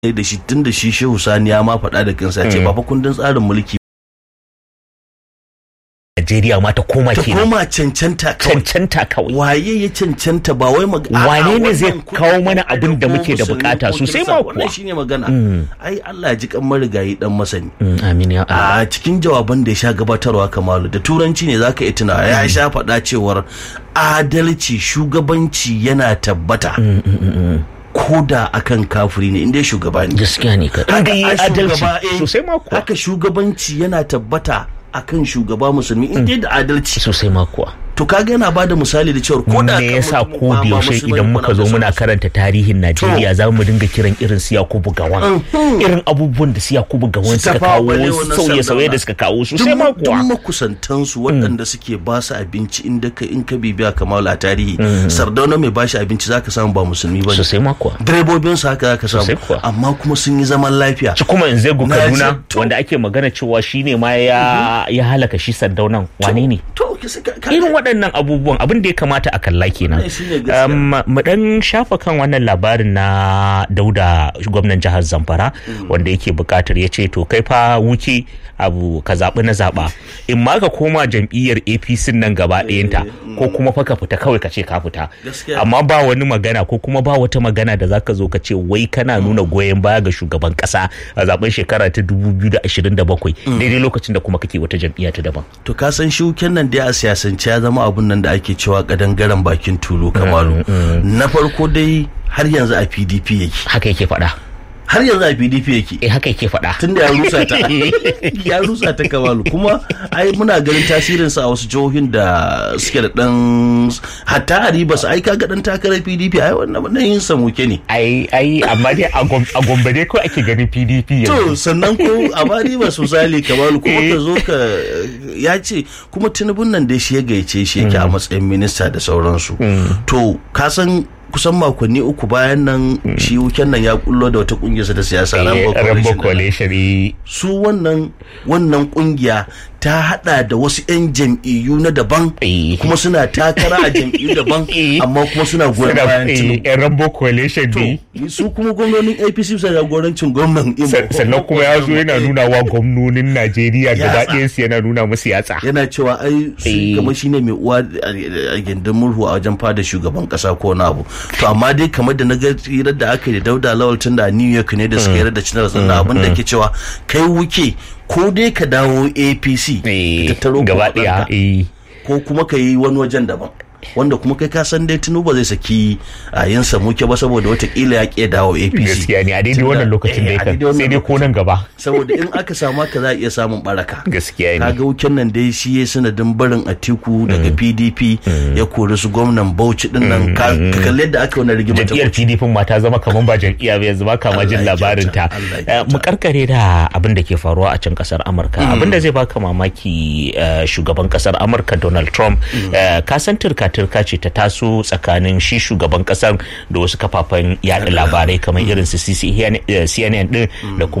da shi tun da shi shehu sani ya ma faɗa da kansa ce ba fa kundin tsarin mulki Najeriya ma ta koma ta kenan koma cancanta kawai cancanta kawai waye ya cancanta ba wai mag- a'a, Wane ne zai wannan kawo kuɗin mana da abin da kuma muke da musulmi bukata ko sosai kirista, ma wannan kuwa. shine magana ai Allah ya ji kan marigayi dan masani Mm, amin ya Allah a cikin jawaban da ya sha gabatarwa kamalu da turanci ne zaka iya tunawa ya sha faɗa cewar adalci shugabanci yana tabbata ko da akan kafiri ne inda shugaba ne gaskiya ne ka inda yi a adalci shugaba, eh, sosai ma kuwa haka shugabanci yana tabbata akan shugaba musulmi inda da adalci sosai ma kuwa to kaga yana bada misali da cewar ko da me kan yasa mutum ko ba- da ba yaushe musulmi idan ba muka na zo da muna sauransu. karanta tarihin Najeriya za mu dinga kiran irin su Yakubu Gawan irin abubuwan da su Yakubu Gawan Su suka tafawa kawo balewa na sauye-sauye Sardauna. da suka kawo sosai ma duk kuwa makusantansu waɗanda suke ba su abinci inda ka in ka bibiya kamar a tarihi sardauna mai bashi abinci zaka samu ba musulmi ba ne sosai ma kuwa direbobin su haka zaka samu Sosai kuwa. amma kuma sun yi zaman lafiya ci kuma in zai Na Kaduna ji- to- wanda ake magana cewa shine ma ya ya halaka shi Sandaunan wane ne to kisa ka- ka- irin waɗannan abubuwan abin da ya kamata a kalla kenan Wannan shine gaskiya. Um, mu dan shafa kan wannan labarin na dauda gwamnan jihar zamfara wanda yake bukatar ya ce to kai fa wuke abu ka zaɓi na zaɓa in ma ka koma jam'iyyar apc nan gaba ɗayanta ko kuma fa ka fita kawai ka ce ka fita Gaskiya. amma ba wani magana ko kuma ba wata magana da zaka zo ka ce wai kana nuna goyon baya ga shugaban kasa a zaben shekara ta 2027 daidai lokacin da kuma kake wata jam'iyya ta daban to ka san shuken nan dai a siyasance ya zama abun nan da ake cewa kadangaren bakin tulu kamalu na farko dai har yanzu a pdp yake haka yake faɗa har yanzu a pdp yake eh haka yake faɗa tun da ya rusa ta ya rusa ta kamalu kuma ai muna ganin tasirinsa a wasu jihohin da suke da dan hatta a ribas ai kaga dan takarar pdp ai wannan wannan yin samuke ne ai ai amma dai a Gom- a gombe dai ko ake ganin pdp to yanzu sannan ko a ma ribas misali kamalu kuma ka zo ka ya ce kuma tinubun nan dai shi ya gaice shi yake a matsayin minista da sauransu to ka san kusan makonni uku bayan nan shi wuken nan ya kullo da wata kungiyarsa da siyasa Rambo rambo Coalition. coalition eh, su wannan wannan kungiya ta hada da wasu 'yan jam'iyyu na daban Eh. kuma suna takara a jam'iyyu daban Eh. amma kuma suna goyon suna bayan eh, tinubu yan rambo coalition ne to su kuma gwamnonin apc suna jagorancin gwamnan imo Sa- sannan kuma ya zo yana nuna wa gwamnonin najeriya gaba Yatsa. ɗayansu yana nuna musu yatsa yana cewa ai su Eh. kamar shine mai uwa a gindin murhu a wajen fada shugaban kasa ko na abu to amma dai kamar da na ga hirar da aka yi da dauda lawal tun da a new york ne da suka hirar da cinar sannan abin da ke cewa kai wuke ko dai ka dawo apc Eh, ka tattaro gaba kuɗaɗenka. ɗaya eh. ko kuma ka yi wani wajen daban wanda kuma kai ka san dai tinubu zai saki a yin samuke ba saboda watakila ya ƙi dawo apc gaskiya ne a daidai wannan lokacin Eh, dai a kan daidai wannan sai dai ko nan gaba saboda in aka samu haka za a iya samun baraka gaskiya ne kaga wuken nan dai shi ya sanadin barin atiku daga pdp ya kori su gwamnan bauchi din nan ka ka kalli yadda aka wani rigima ta jam'iyyar pdp ma ta zama kaman ba jam'iyya ba yanzu ba kama jin Allah ya labarin ta kyauta, Allah ya Eh, mu karkare da abin da ke faruwa a can kasar amurka abin da zai baka mamaki eh, shugaban kasar amurka donald trump eh, ka san turka-turka ce ta taso tsakanin shi shugaban kasar da wasu kafafen yada labarai kamar irin su cnn din da kuma